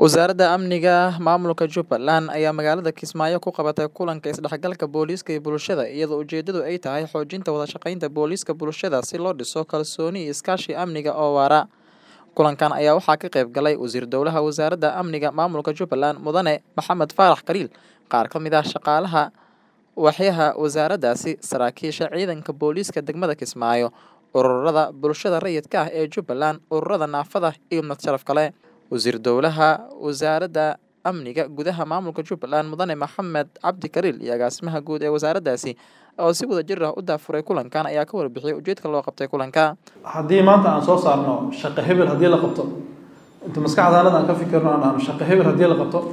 Wasaaradda Amniga Maamulka Jubbaland ayaa magaalada Kismaayo ku qabatay kulanka isdhexgalka booliiska iyo bulshada iyadoo ujeedadu ay tahay xoojinta wada shaqaynta booliiska bulshada si loo dhiso kalsooni iyo iskaashi amniga oo waara. Kulankan ayaa waxaa ka qayb galay Wasiir Dowlaha Wasaaradda Amniga Maamulka Jubbaland Mudane Maxamed Faarax Khaliil, qaar ka mid ah shaqaalaha waaxyaha wasaaraddaasi, saraakiisha ciidanka booliiska degmada Kismaayo, ururada bulshada rayidka ah ee Jubbaland, ururada naafada iyo mid sharaf kale. Wasiir Dowlaha Wasaaradda Amniga Gudaha Maamulka Jubbaland Mudane Maxamed Cabdi Khaliil iyo agaasimaha guud ee wasaaraddaasi oo si wadajir ah u daafuray kulankan ayaa ka warbixiyay ujeedka loo qabtay kulanka. haddii maanta aan soo saarno shaqo hebel haddii la qabto inta maskaxdaanada aan ka fikirno aan dhahno shaqo hebel haddii la qabto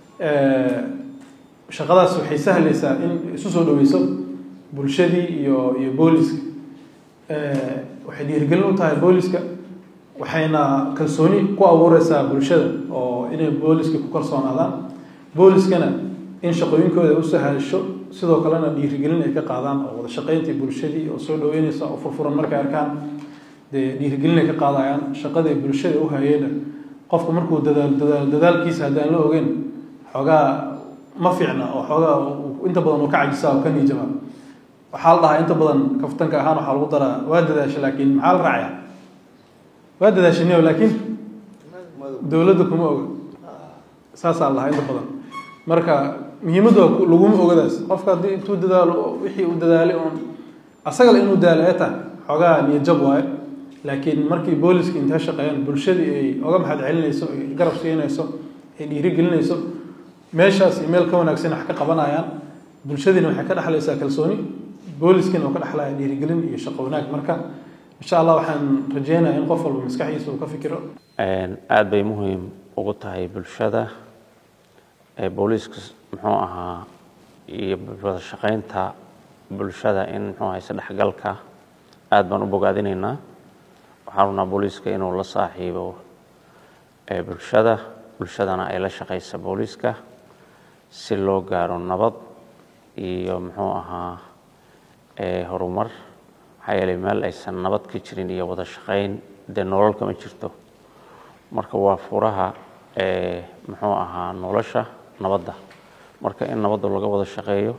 shaqadaas waxay sahlaysaa in isu soo dhaweyso bulshadii iyo iyo booliska waxay dhiirigelin u tahay booliska waxayna kalsooni ku abuureysaa bulshada oo inay booliska ku kalsoonaadaan booliskana in shaqooyinkooda u sahasho sidoo kalena dhiirigelin ay ka qaadaan oo wada shaqayntii bulshadii oo soo dhaweyneysa oo furfuran markay arkaan dee dhiirigelin ay ka qaadayaan shaqadii bulshada u hayeyna qofku markuu dadaal dadaal dadaalkiisa haddaan la ogeyn xoogaa ma fiicna oo xoogaa inta badan uu ka cajisaa oo ka niijaba waxaa la dhahaa inta badan kaftanka ahaan waxaa lagu daraa waa dadaasha laakiin maxaa la raacaya waa dadaashaniyo laakiin dowladda kuma oga saasaa la dhahaa inta badan marka muhiimadda laguma ogadaas qofka haddii intuu dadaalo wixii uu dadaalay uun asagale inuu daalo ee tahay xoogaa niyajab waaye laakiin markii booliska intay shaqeeyaan bulshadii ay oga maxad celinayso ay garab siinayso ay dhiirigelinayso meeshaas iyo meel ka wanaagsan wax ka qabanayaan bulshadiina waxay ka dhexlaysaa kalsooni booliskiina oo ka dhexlaya dhiirigelin iyo shaqo wanaag marka insha allah waxaan rajeynayaa in qof walba maskaxdiisa uu ka fikiro aada bay muhiim ugu tahay bulshada booliiska muxuu ahaa iyo wada shaqaynta bulshada in muxuu ahaa isdhexgalka aada baan u bogaadinaynaa waxaan rabnaa booliiska inuu la saaxiibo bulshada bulshadana ay la shaqaysa booliiska si loo gaaro nabad iyo muxuu ahaa horumar maxaa yeelay meel aysan nabad ka jirin iyo wada shaqayn dee nolol kama jirto marka waa furaha muxuu ahaa nolosha nabadda marka in nabadda laga wada shaqeeyo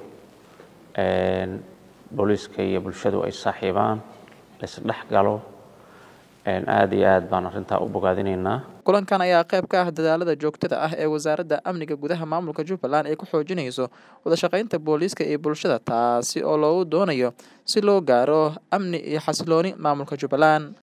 booliiska iyo bulshadu ay saaxiibaan laisdhex galo aada iyo aad baan arrintaa u bogaadinaynaa kulankan ayaa qayb ka ah dadaalada joogtada ah ee wasaaradda amniga gudaha maamulka jubbaland ay ku xoojinayso wada shaqaynta booliiska iyo bulshada taasi oo loogu doonayo si loo gaaro amni iyo xasilooni maamulka jubbaland